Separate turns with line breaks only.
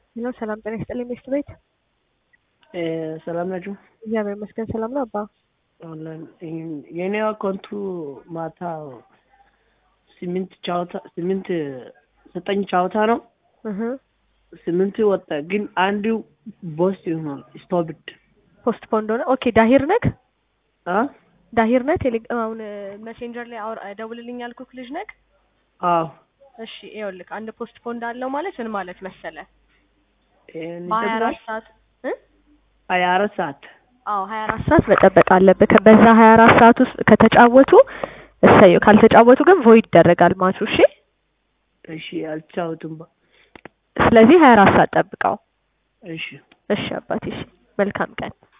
ነው። ሰላም ጤና ይስጥልኝ ሚስት ቤት
ሰላም ናችሁ?
እግዚአብሔር ይመስገን ሰላም ነው። አባ
ኦንላይን የኔ አካውንቱ ማታ ስምንት ቻውታ ስምንት ዘጠኝ ቻውታ ነው።
እህ
ስምንት ወጣ፣ ግን አንዱ ቦስ ይሆናል ስቶፕድ
ፖስት ፖንድ ሆነ። ኦኬ ዳሂር ነህ
አ
ዳሂር ነህ? ቴሌግራም አሁን መሴንጀር ላይ አውር ደውልልኝ ያልኩህ ልጅ ነህ?
አዎ
እሺ ይኸውልህ አንድ ፖስት ፖንድ አለው ማለት ምን ማለት መሰለ
ይሄን
በሀያ
ይሰብራል።
አራት ሰዓት እ
ሀያ አራት ሰዓት
አዎ ሀያ አራት ሰዓት መጠበቅ አለብህ። ከ- በዛ ሀያ አራት ሰዓት ውስጥ ከተጫወቱ እሰየው፣ ካልተጫወቱ ግን ቮይድ ይደረጋል ማቹ። እሺ
እሺ፣ አልቻውትም። ባ
ስለዚህ ሀያ አራት ሰዓት ጠብቀው።
እሺ
እሺ አባቴ፣ እሺ መልካም ቀን